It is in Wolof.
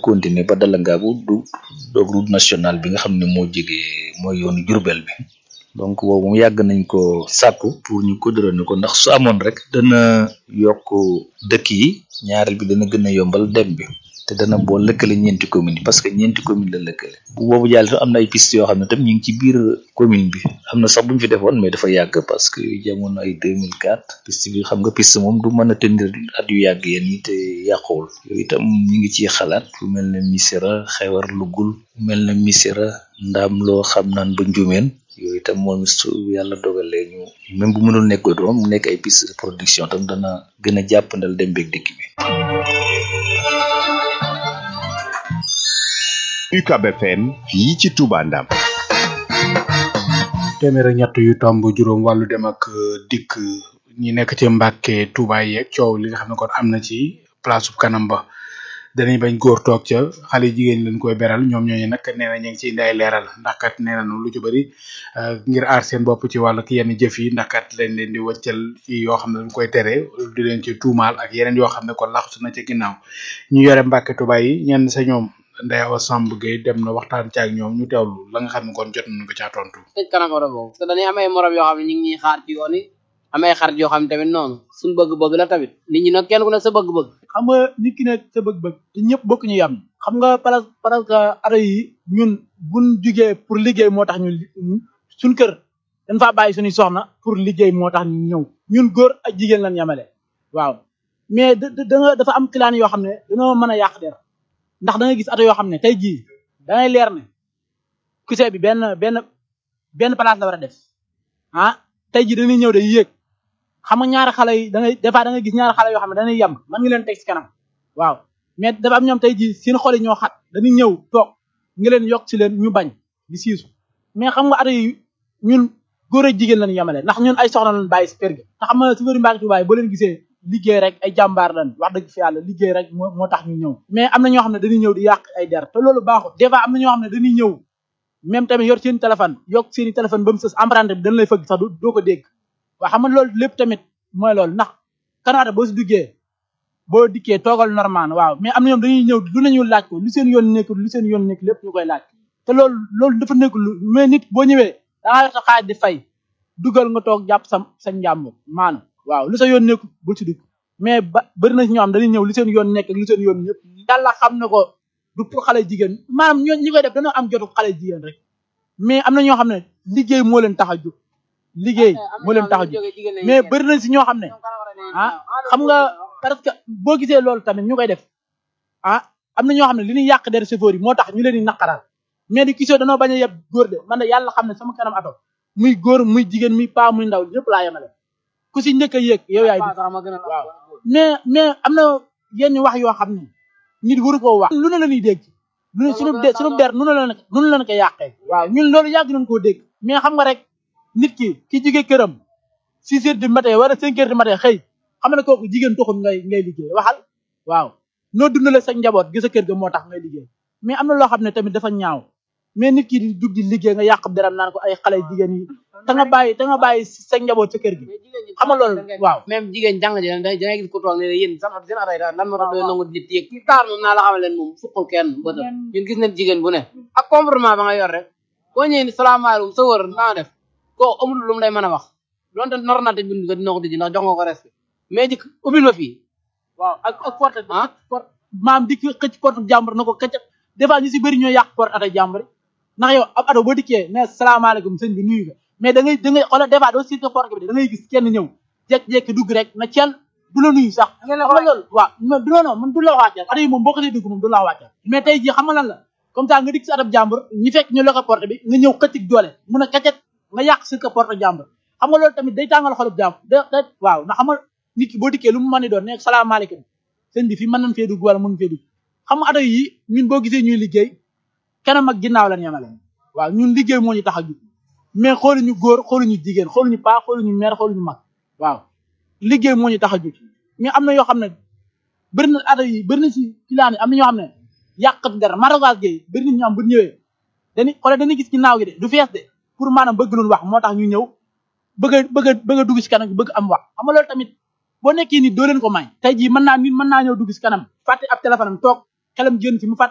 continuer ba Dalangaabu du doog route nationale bi nga xam ne moo jege mooy yoonu Jurbel bi donc boobu mu yàgg nañ ko sàkku pour ñu goudronner ko ndax su amoon rek dana yokk dëkk yi ñaareel bi dana gën a yombal dem bi te dana boo lëkkale ñeenti commune yi parce que ñeenti commune la lëkkale bu boobu jàll tam am na ay piste yoo xam ne tam ñu ngi ci biir commune bi am na sax bu ñu fi defoon mais dafa yàgg parce que jamono ay 2004 piste bi xam nga piste moom du mën a tenir at yu yàgg yéen yi te yàquwul yooyu itam ñu ngi ciy xalaat fu mel ne Missira xewar lugul mel ne Missira ndaam loo xam naan ba njumeen yooyu itam moom su yàlla dogalee ñu même bu mënul nekk doom mu nekk ay piste de production tam dana gën a jàppandal dem beeg dikk bi UCAB FM fii ci Touba Ndam téeméer ak ñett yu tomb juróom wàllu dem ak dikk ñi nekk ci Mbàkke Touba yeeg coow li nga xam ne kon am na ci place bu kanam ba danañ bañ góor toog ca xale jigéen lañ koy beral ñoom ñooñu nag nee na ñu ngi ciy nday leeral ndax kat nee nañu lu ci bëri ngir aar seen bopp ci wàllu yenn jëf yi ndax kat lañ leen di wëccal ci yoo xam ne dañ koy tere di leen ci tuumaal ak yeneen yoo xam ne kon laxsu na ci ginnaaw ñu yore Mbàkke Touba yi ñenn sa ñoom Ndeye Awa Samb Gueye dem na waxtaan ci ak ñoom ñu teewlu la nga xam ne kon jot nañu ko caa tontu. tëj kanam oto boobu parce que dañuy amay morom yoo xam ne ñu ngi ñuy xaar ci yoon yi amay xarit yoo xam ne tamit noonu suñu bëgg-bëgg la tamit nit ñi nag kenn ku ne sa bëgg-bëgg xam nga nit ki ne sa bëgg-bëgg te ñëpp bokk ñu yam xam nga parce parce que ado yi ñun buñ jugee pour liggéey moo tax ñu suñ kër dañ faa bàyyi suñuy soxna pour liggéey moo tax ñu ñëw ñun góor ak jigéen lañ yemale waaw mais da da nga dafa am kilaan yoo xam ne dañoo mën a yàq der ndax da nga gis ato yoo xam ne tey jii da ngay leer ne kusee bi benn benn benn place la war a def ah tey jii dañuy ñëw day yéeg xam nga ñaari xale yi da ngay des fois da nga gis ñaari xale yoo xam ne dañuy yem mën nga leen teg ci kanam waaw mais dafa am ñoom tey jii seen xol yi ñoo xat dañuy ñëw toog nga leen yokk ci leen ñu bañ di siisu mais xam nga ato yi ñun góor ak jigéen lañu yemale ndax ñun ay soxna lañu bàyyi si kër gi te xam nga su bëri Mbàkke Tuubaa boo leen gisee liggéey rek ay jàmbaar lañ wax dëgg fi yàlla liggéey rek moo moo tax ñu ñëw mais am na ñoo xam ne dañuy ñëw di yàq ay der te loolu baaxul des fois am na ñoo xam ne dañuy ñëw même tamit yor seen téléphone yokk seen i téléphone ba mu sës emprunté bi dañ lay fëgg sax doo ko dégg waaw xam nga loolu lépp tamit mooy loolu ndax kanaata boo si duggee boo dikkee toogal normal waaw mais am na ñoom dañuy ñëw lu nañu laaj ko lu seen yoon nekk lu seen yoon nekk lépp ñu koy laaj te loolu loolu dafa nekk lu mais nit boo ñëwee da ngaa yor sa xaaj di fay dugal nga toog jàpp sa sa njàmm maanu waaw lu sa yoon nekk bul si dugg mais ba bëri na si ñoo xam dañuy ñëw lu seen yoon nekk lu seen yoon ñëpp yàlla xam na ko du pour xale jigéen maanaam ñoo ñi koy def dañoo am jotu xale jigéen rek mais am na ñoo xam ne liggéey moo leen tax a jóg liggéey moo leen tax a jóg mais bëri na si ñoo xam ne ah xam nga parce que boo gisee loolu tamit ñu koy def ah am na ñoo xam ne li ñuy yàq der chauffeur yi moo tax ñu leen di naqaral mais di kisoo danoo bañ a yeb góor de man de yàlla xam ne sama kanam ato muy góor muy jigéen muy paa muy ndaw ñëpp laa yemale ku si njëkk a yéeg yow yaay waaw mais mais am na yenn wax yoo xam ne nit waru koo wax lu ne la ñuy dégg lu ne sunu de sunu der nu ne la nu ne la ko yàqee waaw ñun loolu yàgg nañ koo dégg mais xam nga rek nit ki ki jóge këram six heures du matin wala cinq heures du matin xëy xam ne kooku jigéen taxul ngay ngay liggéey waxal waaw noo dundale sa njaboot gi sa kër ga moo tax ngay liggéey mais am na loo xam ne tamit dafa ñaaw mais nit ki di dugg di liggéey nga yàq deram naan ko ay xale jigéen yi te nga bàyyi te nga bàyyi sa njaboot sa kër gi xam nga loolu waaw même jigéen jàng ji da ngay gis ko toog ne yéen sax seen aray lan moo tax doy nangu nit yëg ci taar moom naa la xamal leen moom fukkul kenn bëtam ñun gis nañ jigéen bu ne ak comportement ba nga yor rek boo ñëwee ni salaamaaleykum sa wër naa def koo amul lu mu lay mën a wax donte nar naa te bind ko dina ko tijji ndax jox nga ko respect mais dik ubbil ma fii waaw ak ak porte porte maam di xëcc porte jàmbur na ko këcc des fois ñu si bëri ñoo yàq porte ata jàmbur ndax yow ab ato boo dikkee ne salaamaaleykum sëñ bi nuyu ko mais da ngay da ngay xoolal des fois doo siit ko porte bi da ngay gis kenn ñëw jekk-jekki dugg rek na cel du la nuyu sax xam nga loolu waaw du non non man du la wàcceel ato yi moom boo ko see dugg moom du la wàcceel mais tey jii xam nga lan la comme ça nga dikk si atab jàmbur ñi fekk ñu la ko porte bi nga ñëw xëccig doole mun a kacet nga yàq si ko porte jàmbur xam nga loolu tamit day tàngal xolub jàmbur da da waaw ndax xam nga nit ki boo dikkee lu mu mën di doon ne salaamaaleykum sëñ bi fii mën nañ fee dugg wala mën fee dugg xam nga ato yi ñun boo gisee ñuy liggéey kanam ak ginnaaw lañ yemale waaw ñun liggéey moo ñu tax a jug mais xooluñu góor xooluñu jigéen xooluñu paa xooluñu mère xooluñu mag waaw liggéey moo ñu tax a jug mais am na yoo xam ne bëri na ato yi bëri na si filaan yi am na ñoo xam ne yàqat dara maragage gay bëri na ñu am bu ñëwee dañuy xoolal dañuy gis ginnaaw gi de du fees de pour maanaam bëgg luñ wax moo tax ñu ñëw bëgg a bëgg a bëgg a dugg si kanam bëgg am wax xam nga loolu tamit boo nekkee nit doo leen ko may tey jii mën naa nit mën naa ñëw dugg si kanam fàtte ab téléphone am toog xelam génn ci mu fàtte